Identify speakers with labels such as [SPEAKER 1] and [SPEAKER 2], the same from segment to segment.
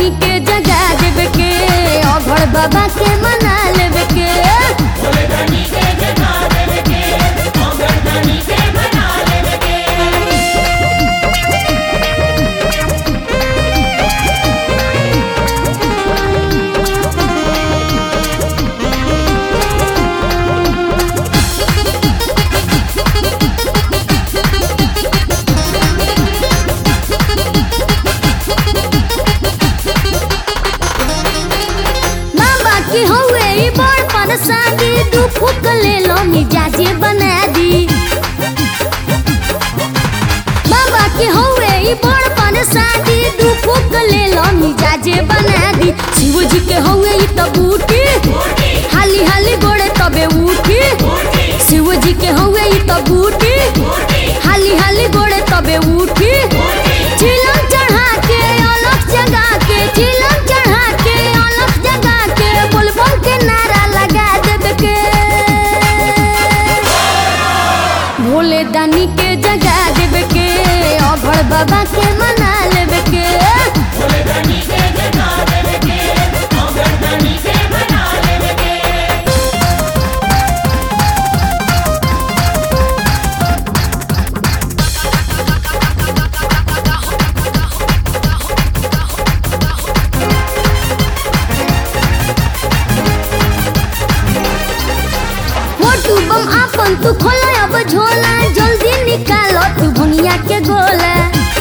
[SPEAKER 1] दानी के जगा देवे के अभड़ बाबा के मना लेवे के
[SPEAKER 2] भोले दानी के जगा देवे के अमर दानी के बना लेवे के
[SPEAKER 1] बाबा की हवे ई बड़ परेशानी दू फूक ले लो मिजाजे बना दी बाबा की हवे ई बड़ परेशानी दू फूक ले लो मिजाजे बना दी शिव जी के हवे ई त बूटी हाली हाली गोड़े तबे उठी शिव जी के हवे ई त बूटी हाली हाली गोड़े तबे उठी चिलम चढ़ा के अलग जगा के चिलम चढ़ा के अलग जगा के बुलबुल के नारा लगा देवे के भोले दानी के जगा देवे के अभड़ बाबा के मना लेवे के
[SPEAKER 2] भोले दानी के जगा देवे के अमर दानी के बना लेवे के
[SPEAKER 1] मोटू बम आपन तू खोला अब झोला जल्दी निकालो तू भुनिया के गोला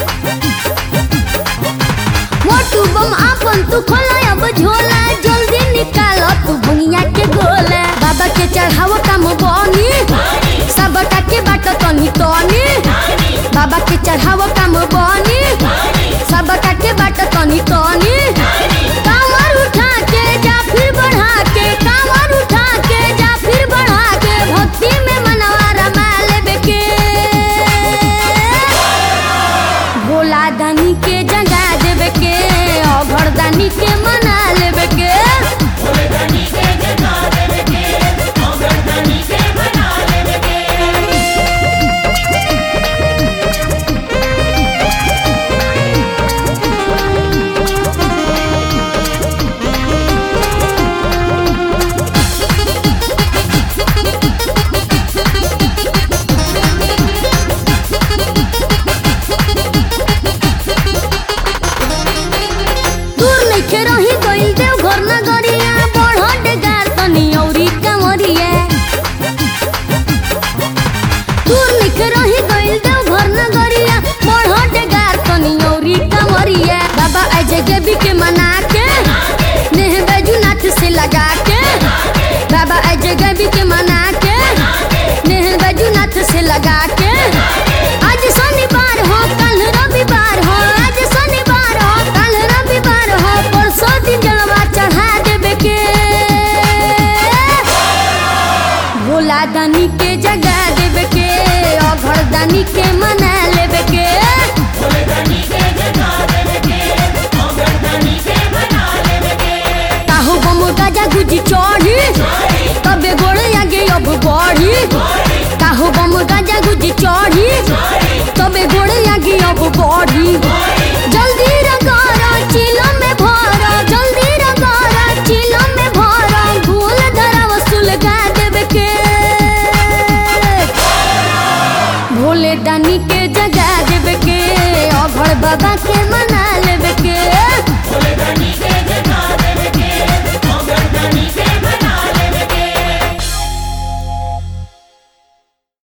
[SPEAKER 1] मोटू बम आपन तू खोला अब झोला जल्दी निकालो तू भुनिया के गोला बाबा के चढ़ावो काम बनी सबटा के बाट तनी तनी बाबा के चढ़ावो काम बनी सबटा के बाट तनी तनी कांवर उठा के जा फिर बढ़ा के कांवर उठा के जा फिर बढ़ा के भक्ति में मनवा रमा लेबे के भोला दानी के जगा देवे के अभड़ दानी के मना लेवे के
[SPEAKER 2] भोले दानी के जगा देवे के अमर दानी के बना लेवे के
[SPEAKER 1] दूर नइखे रही गइल देव घर नगरिया बढ़ डेगार तनी औरी कंवरिया दूर नइखे रही गइल देव घर नगरिया बढ़ डेगार तनी औरी कंवरिया बाबा अजय देवी के मना के नेह बैजूनाथ से लगा के बाबा अजय देवी के मना के नेह बैजूनाथ से लगा के आज शनिवार हो कल रविवार हो आज शनिवार हो कल रविवार हो परसों दिन जलवा चढ़ा देवे के भोला दानी के जगा देवे के अभड़ दानी के मना लेवे के
[SPEAKER 2] भोले दानी के जगा देवे के अमर दानी के बना लेवे के
[SPEAKER 1] काहो बम गाजा गुजी चढ़ी तबे गोड़े आगे अब बढ़ी काहो बम गाजा गुजी चढ़ी तबे गोड़े आगे अब बढ़ी जल्दी रगारा चिलो में भरा जल्दी रगारा चिलो में भरा भूल धरा वसूल गा देवे के भोले दानी के जगा देवे के अभड़ बाबा के मना लेवे के
[SPEAKER 2] भोले दानी के जगा